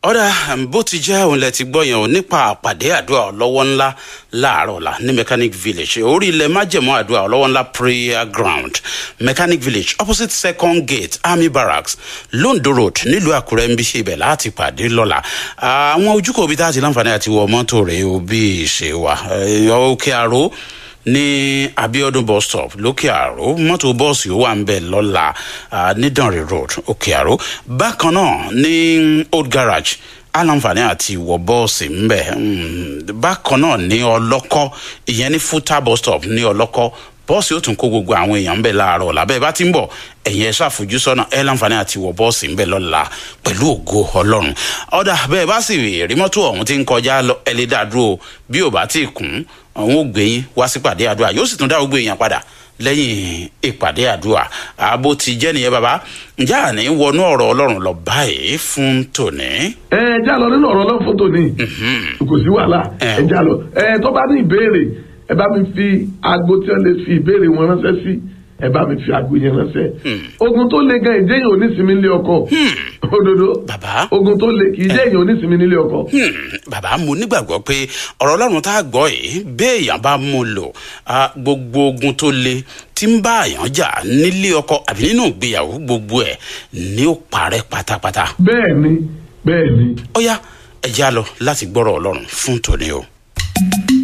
ọ̀dà bó ti jẹ́ òun lẹ ti gbọ́ yẹn o nípa àpàdé àdúrà ọlọ́wọ́ ńlá láàárọ̀ ọ̀la ní mechanic village orí ilẹ̀ májẹ̀mọ́ àdúrà ọlọ́wọ́ ńlá prayer ground mechanic village opposite second gate army barracks londo road nílùú àkúrẹ́ ń bí ṣe ibẹ̀ láti pàdé lọ́la àwọn ojúkọ̀ òbí tá a ti láǹfààní àti wọ mọ́tò rẹ̀ o bí ìṣe wa òkè àrò ní abiodun bus stop lókè àrò mọ́tò bọ́ọ̀sì ó wà ń bẹ̀ lọ́la nídànrè road òkè àrò bákan náà ní old garage aláǹfààní àti wọ bọ́ọ̀sì ńbẹ̀ bákan náà ní ọlọ́kọ́ ìyẹn ní futa bus stop ní ọlọ́kọ́ bọ́ọ̀sì ó tún kó gbogbo àwọn èèyàn ńbẹ̀ láàárọ̀ làbẹ́ bá ti ń bọ̀ ẹ̀yin ẹ̀ ṣàfojúsọ́nà ẹ̀ láǹfààní àti wọ bọ́ọ̀sì ńbẹ̀ lọ́la pẹ̀lú ògo ọlọ́run ọ̀dà bẹ́ẹ̀ bá sì rí mọ́tò ọ̀hún ti ń kọjá lọ ẹ̀ lè dá dúró bí ò bá ti kún àwọn ò gbé yín wá sípàdé àdúrà yóò sì tún dá gbogbo èèyàn padà lẹ́yìn ìpàdé àdúrà ààbò ti jẹ́ nìyẹn bàbá ǹjẹ́ àní wọnú ọ̀rọ̀ ọlọ́run lọ báyìí fún tòní. ẹ ẹ já lọ nínú ọ̀rọ̀ ọlọ́run fún tòní kò sí wàhálà ẹ já lọ ẹ tó bá ní ìbéèrè ẹ bá mi fi aago tí wọ́n lè fi ìbéèrè wọn ránṣẹ́ sí ẹ bá mi fi aago yẹn ránṣẹ́ ogun tó le gan ìjẹ́yìn onísìnmi nílé ọkọ òdodo bàbá ogun tó le kì í jẹ́yìn onísìnmi nílé ọkọ. bàbá mo nígbàgbọ́ pé ọ̀rọ̀ ọlọ́run tá a gbọ́ yìí béèyàn bá mú lò gbogbo ogun tó le tí ń bá àyàn jà nílé ọkọ àbí nínú ìgbéyàwó gbogbo ẹ̀ ní ó parẹ́ pátápátá. bẹ́ẹ̀ ni bẹ́ẹ̀ ni. ó yá ẹ já lọ láti gbọ́rọ̀ ọlọ́run fún tòní o.